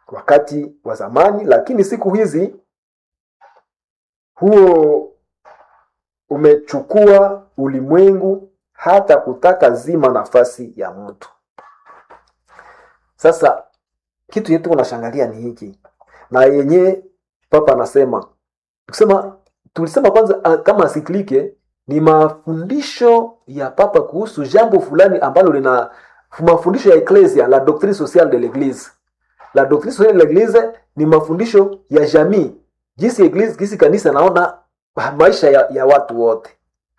wakati wa zamani, lakini siku hizi huo umechukua ulimwengu hata kutaka zima nafasi ya mtu. Sasa kitu yetu unashangalia ni hiki, na yenye papa anasema kusema, tulisema kwanza ah, kama asiklike ni mafundisho ya papa kuhusu jambo fulani ambalo lina mafundisho ya eklesia, la doctrine sociale de l'eglise. La doctrine sociale de l'eglise ni mafundisho ya jamii, jinsi eglise, jinsi kanisa naona maisha ya, ya watu wote.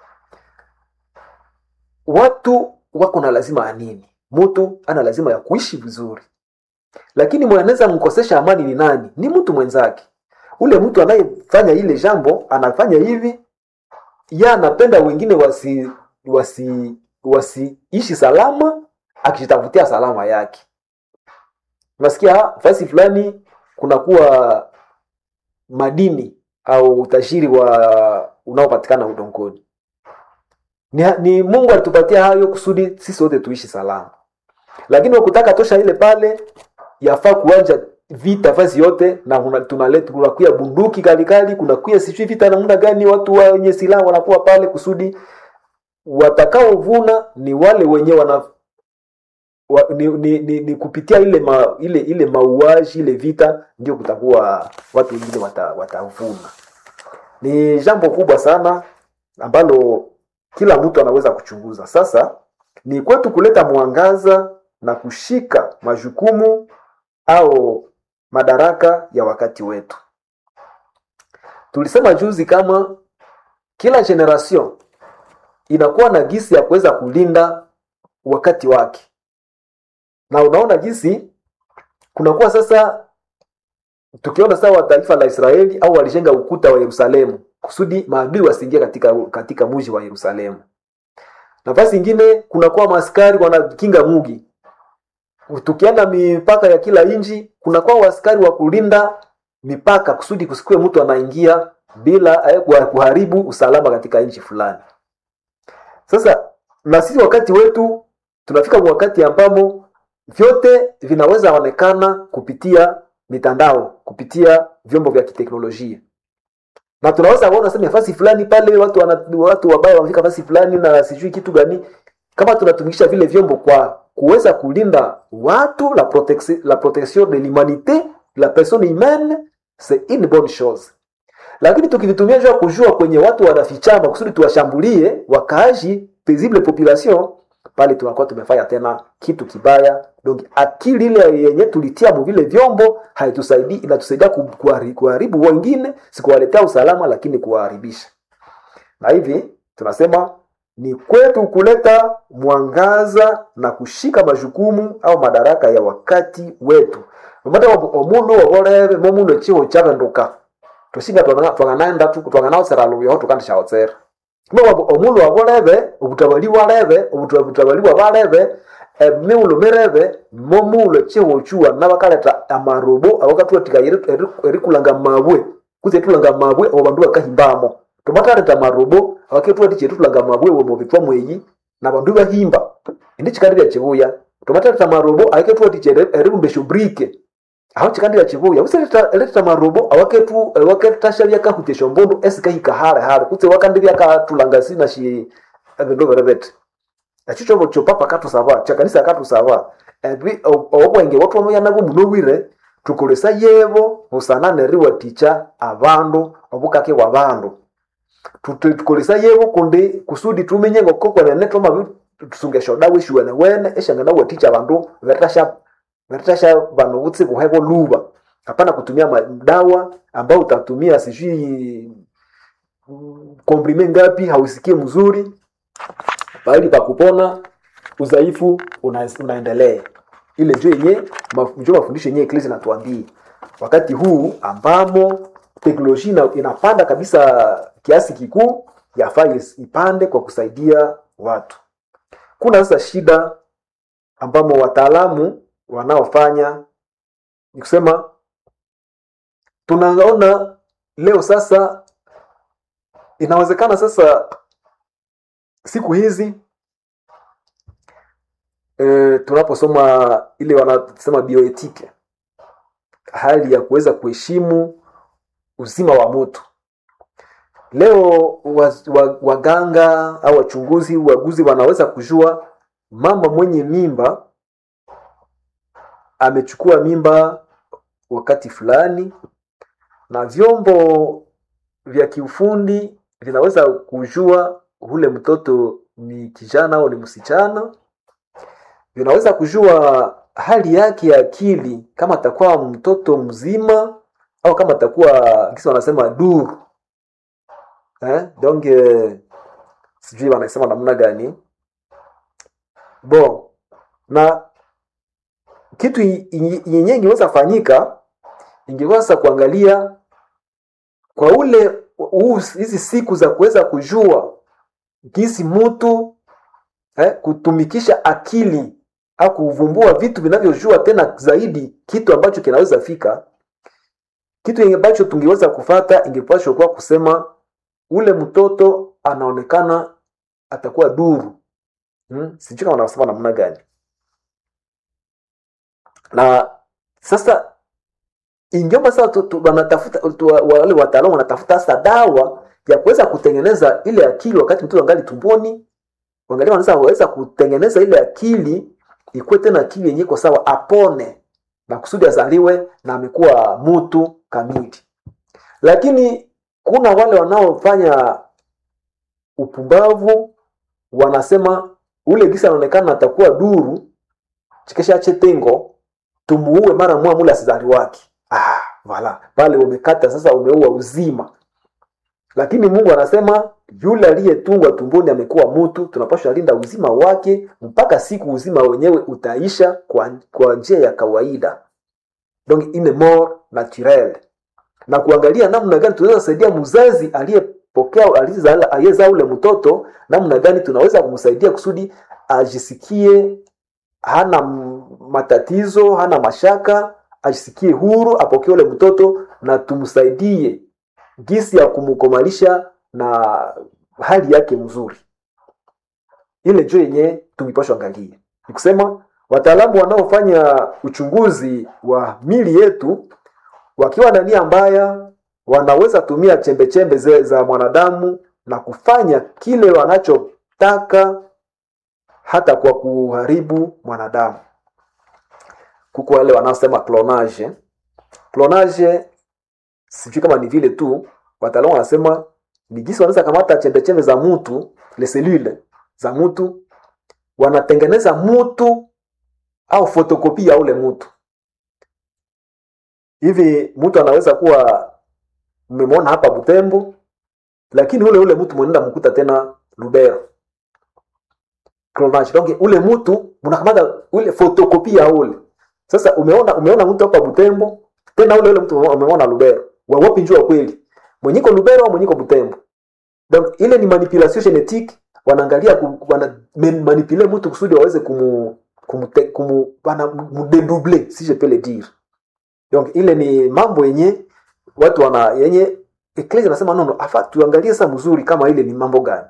Watu wako na lazima ya nini? Mtu ana lazima ya kuishi vizuri, lakini mwenye anaweza mkosesha amani ni nani? Ni mtu mwenzake. Ule mtu anayefanya ile jambo anafanya hivi, ya anapenda wengine wasi wasi wasiishi salama, akijitafutia salama yake. Unasikia fasi fulani kunakuwa madini au utajiri wa unaopatikana udongoni. Ni, ni Mungu alitupatia hayo kusudi sisi wote tuishi salama, lakini wakutaka tosha ile pale, yafaa kuanja vita fasi yote, na kuna- tunaleta kunakuya bunduki kalikali, kunakuya sijui vita namna gani, watu wenye silaha wanakuwa pale kusudi watakaovuna ni wale wenye wana wa, ni, ni, ni, ni kupitia ile ma, ile ile mauaji ile vita ndio kutakuwa watu wengine wata, watavuna. Ni jambo kubwa sana ambalo kila mtu anaweza kuchunguza. Sasa ni kwetu kuleta mwangaza na kushika majukumu au madaraka ya wakati wetu. Tulisema juzi kama kila generation inakuwa na gisi ya kuweza kulinda wakati wake, na unaona jinsi kunakuwa sasa, tukiona sawa taifa la Israeli au walijenga ukuta wa Yerusalemu kusudi maadui wasiingie katika katika mji wa Yerusalemu. Nafasi ingine kunakuwa maaskari wanakinga mugi. Tukienda mipaka ya kila nchi, kunakuwa waaskari wa kulinda mipaka kusudi kusikue mtu anaingia bila eh, kuha- kuharibu usalama katika nchi fulani. Sasa na sisi wakati wetu tunafika wakati ambamo vyote vinaweza onekana kupitia mitandao, kupitia vyombo vya kiteknolojia na tunaweza kuona sema nafasi fulani pale watu wana, watu wabaya wamefika nafasi fulani na sijui kitu gani, kama tunatumikisha vile vyombo kwa kuweza kulinda watu la protection, la protection de l'humanité la personne humaine c'est une bonne chose, lakini tukivitumia juu ya kujua kwenye watu wanafichama kusudi tuwashambulie wakaaji paisible population, pale tunakuwa tumefanya tena kitu kibaya. Donc akili ile yenye tulitia mu vile vyombo haitusaidii, inatusaidia ku- kuhari- kuharibu wengine, si kuwaletea usalama, lakini kuwaharibisha. Na hivi tunasema ni kwetu kuleta mwangaza na kushika majukumu au madaraka ya wakati wetu nomata omundu wobolebe momundu echiho chabenduka tusinga twanganaenda twanganawosera luyoho tukandishawotsera kuma omundu wabolebe obutabali bwalebe obuta- obutabali bwa balebe emiulu mirebe momuulu echiho chuwa nabakaleta amarobo abakatulatika erikulanga mabwe kuze etulanga mabwe abo bandu bakahimbamo tomataleta marobo abaketulatiche etutulanga mabwe womubitwa mweyi na bandu bahimba indi chikandilya chibuya tomataleta marobo abaketulatiche eribumbesha brike aho chikandilya chibuya usileta marobo awaketu awaketasha byakahutesha mbundu esikahika hale hale kutse wakandilya katulanga sina shi ebindu birebete ekyo kyobo kyopapa katusaba kyakanisa katusaba ebi o- obwenge bwatwamanya nabwo muno bwire tukolesa yebo busana neriwatikya abandu obukake bwa bandu Tute- tukolesa yebo kundi kusudi tumenye ngokokwenene twamabi tusungesha dawa eshiwene wene eshangana watikya abandu veritasha veritasha bano butsi buhebo luba hapana kutumia madawa ambao utatumia sijui mm, komprime ngapi hausikie mzuri pahali pa kupona udhaifu una, unaendelea ile njo yenye maf- njo mafundisho yenye eklesi natuambie wakati huu ambamo teknolojia ina- inapanda kabisa kiasi kikuu yafaa is- ipande kwa kusaidia watu kuna sasa shida ambamo wataalamu wanaofanya ni kusema tunaona leo sasa inawezekana sasa siku hizi e, tunaposoma ile wanasema bioetike hali ya kuweza kuheshimu uzima wa mtu leo waganga wa, wa au wachunguzi waguzi wanaweza kujua mama mwenye mimba amechukua mimba wakati fulani na vyombo vya kiufundi vinaweza kujua ule mtoto ni kijana au ni msichana vinaweza kujua hali yake ya akili kama atakuwa mtoto mzima au kama atakuwa kisi wanasema duru eh? donc eh, sijui wanasema namna gani bon na kitu yenyewe ingeweza fanyika ingeweza kuangalia kwa ule hizi siku za kuweza kujua jinsi mtu eh, kutumikisha akili au kuvumbua vitu vinavyojua tena zaidi kitu ambacho kinaweza fika kitu ambacho tungeweza kufata ingepashwa kuwa kusema ule mtoto anaonekana atakuwa duru hmm? sijui kama wanasema namna gani na sasa ingiomba sasa wanatafuta wale wataalamu wanatafuta sasa dawa ya kuweza kutengeneza ile akili wakati mtoto angali tumboni wangalia wanaweza waweza kutengeneza ile akili ikuwe tena akili yenye iko sawa apone na kusudi azaliwe na amekuwa mtu kamili lakini kuna wale wanaofanya upumbavu wanasema ule gisa anaonekana atakuwa duru chikesha chetengo tumuue mara mwa mule asizali wake ah, vala pale umekata sasa umeua uzima lakini mungu anasema yule aliyetungwa tumboni amekuwa mtu tunapashwa linda uzima wake mpaka siku uzima wenyewe utaisha kwa, kwa njia ya kawaida donc ine mort naturel na kuangalia namna gani tunaweza saidia mzazi aliyepokea aliyezaa ule mtoto namna gani tunaweza kumsaidia kusudi ajisikie hana matatizo hana mashaka ajisikie huru apokee ule mtoto na tumsaidie gisi ya kumkomalisha na hali yake mzuri ile njo yenye tungipashwa angalia ni kusema wataalamu wanaofanya uchunguzi wa mili yetu wakiwa na nia mbaya wanaweza tumia chembechembe -chembe za mwanadamu na kufanya kile wanachotaka hata kwa kuharibu mwanadamu kuko wale wanaosema clonage clonage sijui kama ni vile tu wataalamu wanasema ni jinsi wanaweza kamata chembechembe za mtu le selule za mtu wanatengeneza mtu au fotokopi ya ule mtu hivi mtu anaweza kuwa mmemwona hapa butembo lakini ule ule mtu mwenenda mkuta tena lubero clonage donc ule mtu mnakamata ule fotokopi ya ule sasa umeona umeona mtu hapa butembo tena ule ule mtu umeona lubero wawapi njua kweli mwenyiko lubero au mwenyiko butembo donc ile ni manipulation genetique wanaangalia wana manipule mtu kusudi waweze kumu kumu, kumu wana mudedouble si je peux le dire donc ile ni mambo yenye watu wana yenye eklesi anasema nono afa tuangalie sasa mzuri kama ile ni mambo gani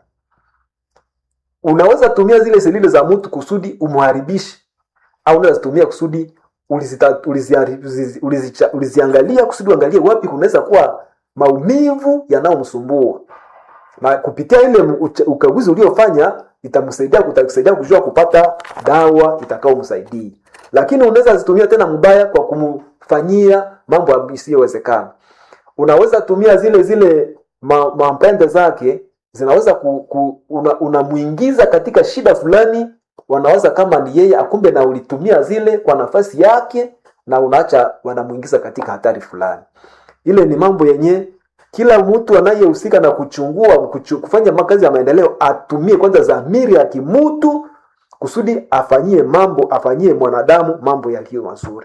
unaweza tumia zile selile za mtu kusudi umharibishe au unaweza tumia kusudi ulizita, uliziari, ulizi, ulizicha, uliziangalia kusudi uangalie wapi kunaweza kuwa maumivu yanayomsumbua na kupitia ile ukaguzi uliofanya itamsaidia kutakusaidia kujua kupata dawa itakaomsaidia lakini unaweza zitumia tena mbaya kwa kumfanyia mambo isiyowezekana unaweza tumia zile zile mampende ma zake zinaweza ku, ku, unamuingiza una katika shida fulani wanaweza kama ni yeye akumbe na ulitumia zile kwa nafasi yake na unaacha wanamuingiza katika hatari fulani ile ni mambo yenye kila mtu anayehusika na kuchungua kuchu, kufanya makazi ya maendeleo atumie kwanza dhamiri ya kimutu kusudi afanyie mambo afanyie mwanadamu mambo yaliyo mazuri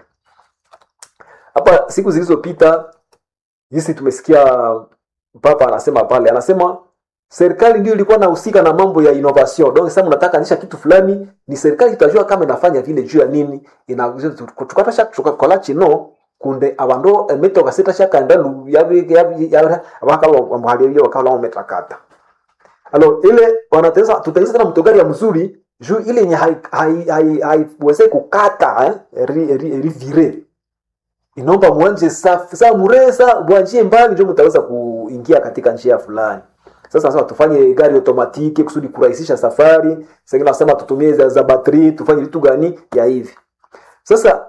hapa siku zilizopita jinsi tumesikia papa anasema pale anasema serikali ndio ilikuwa nahusika na mambo ya innovation donc sasa mnataka anisha kitu fulani ni serikali itajua kama inafanya vile juu ya nini ina tukatasha tukakola chino kunde abandu emito kasita shaka nda yabi yabi abakalo amhali wakala wametakata alo ile wanateza tutaanza tena mtogari ya mzuri juu ile yenye haiweze hai, hai, hai, kukata eh, ri, ri, ri vire inaomba mwanje safi saa muresa mwanjie mbali ndio mtaweza kuingia katika njia fulani sasa nasema tufanye gari automatiki kusudi kurahisisha safari sengine nasema tutumie za, za batri tufanye vitu gani ya hivi sasa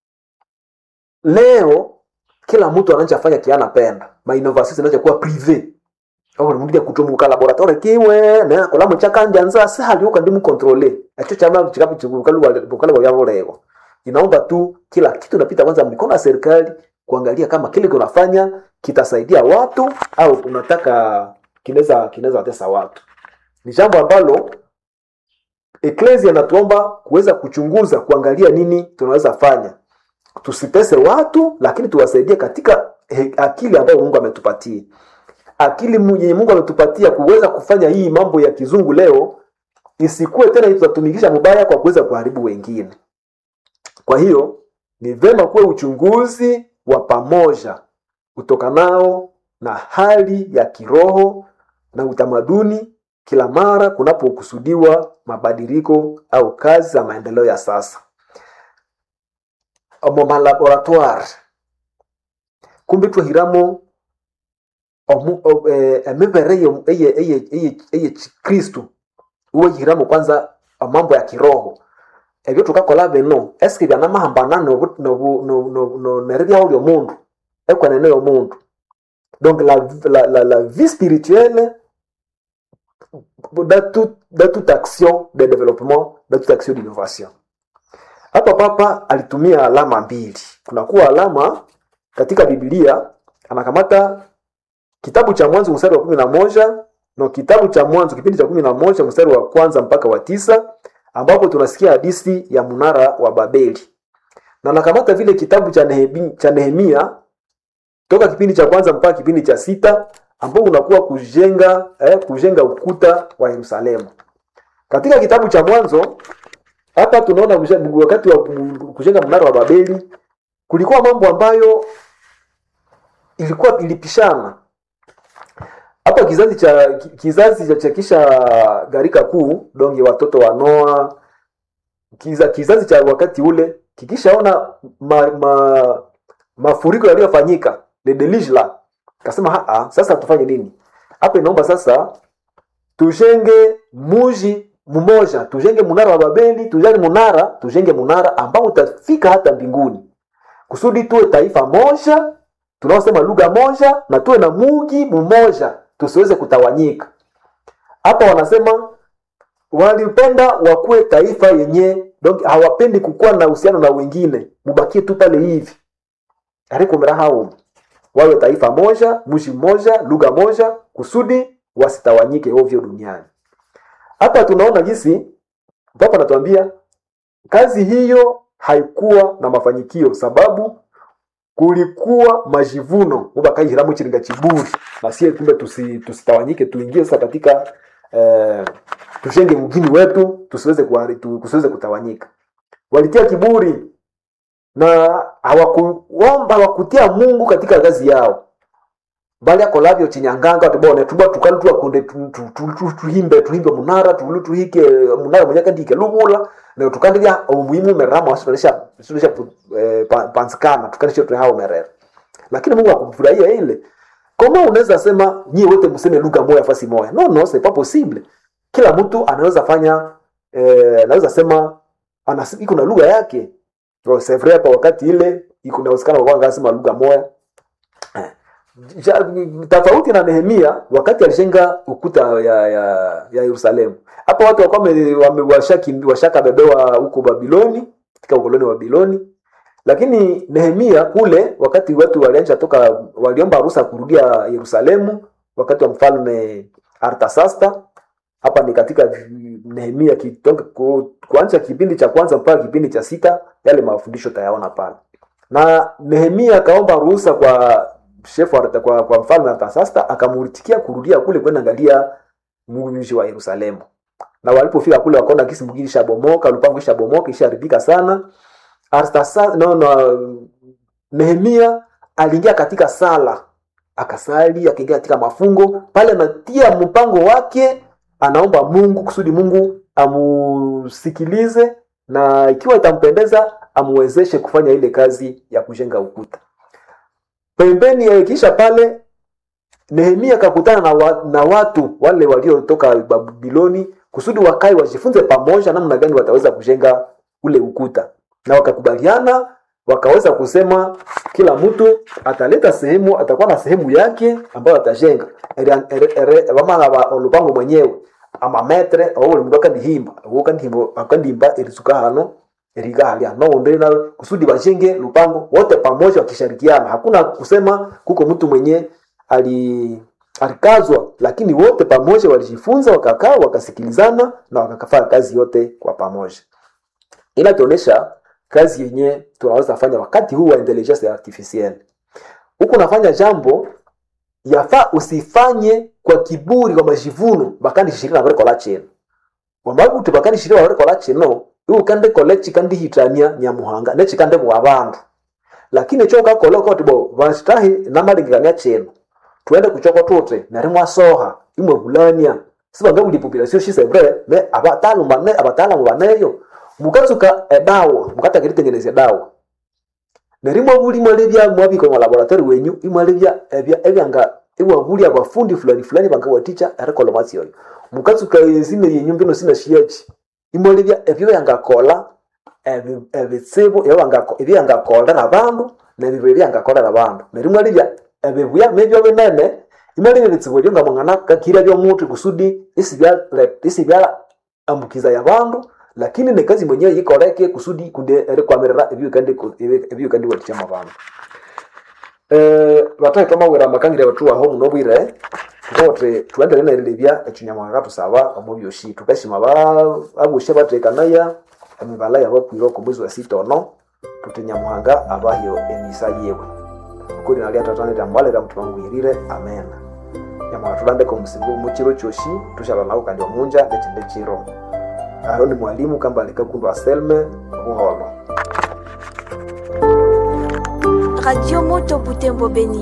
leo kila mtu anachafanya kianapenda mainnovation zinacha kuwa prive aho mundya kutomuka laboratoire kiwe na kolamo chakanja nza sahali uka ndimu controle acho chama chikapi chikukalu bukala kwa yavo leo inaomba tu kila kitu napita kwanza mikono ya serikali kuangalia kama kile kunafanya kitasaidia watu au unataka kinaweza kinaweza watesa watu ni jambo ambalo eklesia natuomba kuweza kuchunguza kuangalia nini tunaweza fanya tusitese watu lakini tuwasaidie katika he, akili ambayo mungu ametupatia akili yenye mungu ametupatia kuweza kufanya hii mambo ya kizungu leo isikuwe tena tutatumikisha mubaya kwa kuweza kuharibu wengine kwa hiyo ni vema kuwe uchunguzi wa pamoja utokanao na hali ya kiroho na utamaduni kila mara kunapokusudiwa mabadiliko au kazi za maendeleo ya sasa omo malaboratoire kumbe twahiramo emibere eye kristu uwehiramo kwanza mambo ya kiroho ebyo tukakola bino eske byanamahambana neribyaho lyomundu ekwenene yomundu donc la, la, la, la vie spirituelle dans, tout, dans toute action de développement dans toute action d'innovation hapa papa alitumia alama mbili kunakuwa alama katika biblia anakamata kitabu cha mwanzo mstari wa kumi na moja no kitabu cha mwanzo kipindi cha kumi na moja mstari wa kwanza mpaka wa tisa ambapo tunasikia hadithi ya mnara wa babeli na nakamata vile kitabu cha, Nehemi, cha nehemia toka kipindi cha kwanza mpaka kipindi cha sita ambao unakuwa kujenga eh, kujenga ukuta wa yerusalemu katika kitabu cha mwanzo hapa tunaona wakati wa kujenga mnara wa babeli kulikuwa mambo ambayo ilikuwa ilipishana hapa kizazi cha kizazi cha kisha gharika kuu donge watoto wa noa kiza, kizazi cha wakati ule kikishaona ma, ma, mafuriko yaliyofanyika le deluge kasema haa sasa tufanye nini hapa inaomba sasa tujenge muji mmoja tujenge munara wa babeli tujenge munara tujenge munara ambao utafika hata mbinguni kusudi tuwe taifa moja tunaosema lugha moja na tuwe na mugi mmoja tusiweze kutawanyika hapa wanasema walipenda wakuwe taifa yenye donc hawapendi kukuwa na uhusiano na wengine mubakie tu pale hivi arikumira hao wawe taifa moja mji mmoja lugha moja kusudi wasitawanyike ovyo duniani hapa tunaona jinsi papa anatuambia kazi hiyo haikuwa na mafanikio sababu kulikuwa majivuno ubakaihiramu chiringa chiburi na sie kumbe tusi, tusitawanyike tuingie sasa katika eh, tushenge mgini wetu tusiweze tu, tusiweze kutawanyika walitia kiburi na hawakuomba hawakutia mungu katika kazi yao bali akolavyo chinyanganga tubone tuba tukali tuakunde tuhimbe tuhimbe munara tulu tuhike munara mwenyaka ndike lubula na tukandilya umuhimu merama wasitonesha wasitonesha eh, pansikana tukanisha tu hao merera lakini Mungu akufurahia ile kama unaweza sema nyie wote mseme lugha moja fasi moja no no c'est pas possible kila mtu anaweza fanya eh, anaweza sema ana iko na lugha yake c'est vrai hapa wakati ile iko inawezekana kwa ngasema lugha moja tofauti na Nehemia wakati alijenga ukuta ya ya, ya Yerusalemu. Hapa watu walikuwa washaka bebewa huko Babiloni katika ukoloni wa Babiloni, lakini Nehemia kule wakati watu walianza toka waliomba ruhusa kurudia Yerusalemu wakati wa mfalme Artasasta. Hapa ni katika Nehemia kitoka kuanza kipindi cha kwanza mpaka kipindi cha sita, yale mafundisho tayaona pale. Na Nehemia akaomba ruhusa kwa shefu kwa, kwa mfalme Artasasta akamuritikia kurudia kule kwenda angalia mji wa Yerusalemu. Na walipofika kule wakaona kisi mgini shabomoka, lupango ishabomoka, ishaharibika sana. Artasasta no, no, Nehemia aliingia katika sala, akasali, akaingia katika mafungo pale, anatia mpango wake, anaomba Mungu kusudi Mungu amusikilize na ikiwa itampendeza amwezeshe kufanya ile kazi ya kujenga ukuta pembeni ya kisha pale nehemia akakutana na, wa, na watu wale waliotoka babiloni kusudi wakae wajifunze pamoja namna gani wataweza kujenga ule ukuta na wakakubaliana wakaweza kusema kila mtu ataleta sehemu atakuwa na sehemu yake ambayo atajenga vamala olupango mwenyewe amametre awole mundu akandihimba akandihimba erisuka hano eriga halia noundi na kusudi bajenge lupango wote pamoja wakishirikiana hakuna kusema kuko mtu mwenye ali alikazwa lakini wote pamoja walijifunza wakakaa wakasikilizana na wakafanya kazi yote kwa pamoja ila tuonyesha kazi yenye tunaweza fanya wakati huu wa intelligence artificielle huku unafanya jambo yafaa usifanye kwa kiburi kwa majivuno bakandi shirika barikola chino wamabuti bakandi shirika barikola chino iwe kande kole chikandi hitania nyamuhanga ne chikande bwa bandu lakini cho kakola ko tibo bashitahi namalingikania chino tuende kuchoko tute nari mwasoha imwe bulania sibanga buli population shisebre me abataalamu bane abataalamu baneyo mukatsuka edawa mukatakiritengeneza edawa nerimwe buli mwalebya mwabiko mu laboratory wenyu imwalebya ebya ebyanga iwabuli abafundi fulani fulani bangawaticha arikola mwatsioyo mukatsuka ezine yenyu mbino sina shiyachi imwalebya ebyo byangakola ebitsibu ebyangakolera abandu nebibyo ebyangakolera abandu nerimwalebya ebibuya mebyo binene imalebya ebitsibu ebyo ngamwangana kakira byomutu kusudi isibya ambukiza yabandu lakini ne kazi mwenyewe yikoreke kusudi kunde erikwamirira ebyukandi watichama bandu eh batahe twamawira amakangire batu aho muno bwire ngote tuendele nerilebya ekinyamwanga tusaba omu byoshi tukashima ba abushe batekanaya emibala yabakwire oku mwezi wa sita ono tutinyamuhanga abahyo emisa yewe ukuri nali atatanira mbalera mutima ngwirire amen nyamwanga tulandeka omusibu mukiro kyoshi tushala nawo kandi omunja nekinde kiro aho ni mwalimu kamba alikakundu aselme buholo radio moto butembo beni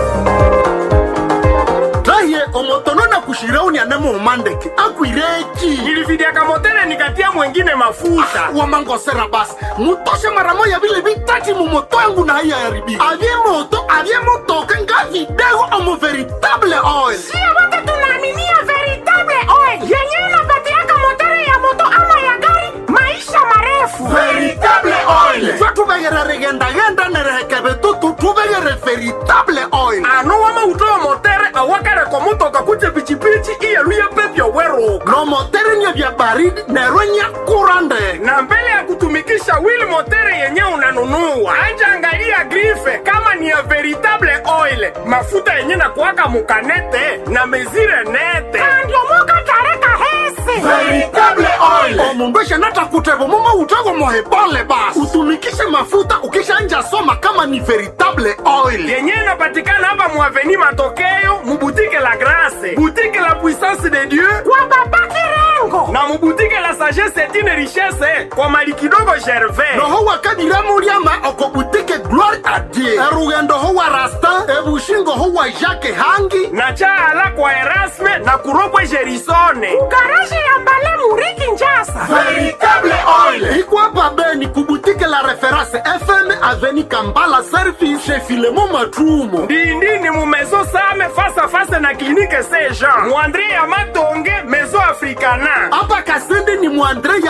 raye omotono na kushirauni anemo umandeke akwireki nilividiaka motele nikatia mwengine mafuta wamangosera basi mutoshe mara moya vile vitati mumoto yangu na haiya yaribika avye moto avye motoka nga vidego omo veritable oil sio wote tunaaminia veritable oil yenyewe inapatiaka motori ya moto ama ya gari maisha marefu veritable oil twe tuvegere rigendagenda nerehekeve tutu tuvegere veritable oil ano wamautoyo motere awakareko mutoka kuje pichipichi iyeluye pepyo weruka no motere nye vya baridi nerwe nya kurande na mbele ya kutumikisha wili motere yenye unanunua anja angalia grife kama ni ya veritable oil mafuta yenye na kuwaka mukanete na mezire nete kandiomoka tareka hese veritable oil omundu eshanata kutevo mumo utego mohebole basi utumikishe mafuta ukishanja soma kama ni veritable oil yenye inapatikana hapa muaveni matokeo mubutike la grase butike la puissance de dieu kwa baba kirengo na mubutike la sagesse etine richesse kwa mali kidogo gervais noho wakadiramuliama okobutike gloire a dieu erugendo ho wa rastin ebushingo ho wa jacke hangi na chaala kwa erasme na kuropwe gerisone garaji ya mbale muriki njasa veritable oil ikwapa beni kubutike la reference fm aveni kambala service chez filemo matrumo ndindini mu maison same face à face na clinique saint jean muandre ya matonge maison africana apa kasende ni mwandre